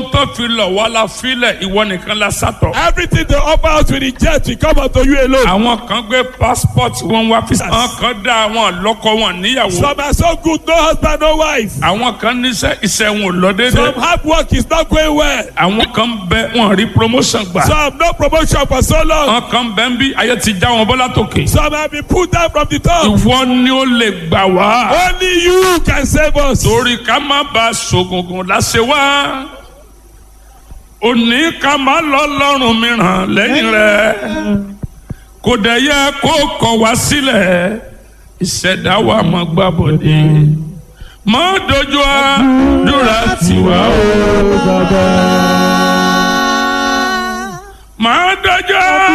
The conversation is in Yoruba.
tó fi lọ̀ wá la filẹ̀ ìwọ nìkan la sátọ̀. Everything they offer us we reject, we come unto you alone. àwọn kan gbé passport wọn wá fi. àwọn kan dá àwọn lọ́kọ wọn níyàwó. Some are so good, no husband, no wife. àwọn kan níṣẹ́ iṣẹ́ wọn ò lọ déédéé. Some hard work is not going well. àwọn kan bẹ wọn rí promotion gbà. Some no promotion for so long. àwọn kan bẹ ń bí ayé ti já wọn bọ́lá tòkè. Some have been put down from the top. ìwọ ni ó lè gbà wá. Only you can save us. torí ká má ba ṣògùngùn láṣẹ wá. òní ká má lọ lọ́rùn mìíràn lẹ́yìn rẹ̀. kò dẹ̀ yẹ kó kọ̀ wá sílẹ̀. ìṣẹ̀dá wa máa gbà bọ̀dé. má dojú àdúrà tiwa o. má dojú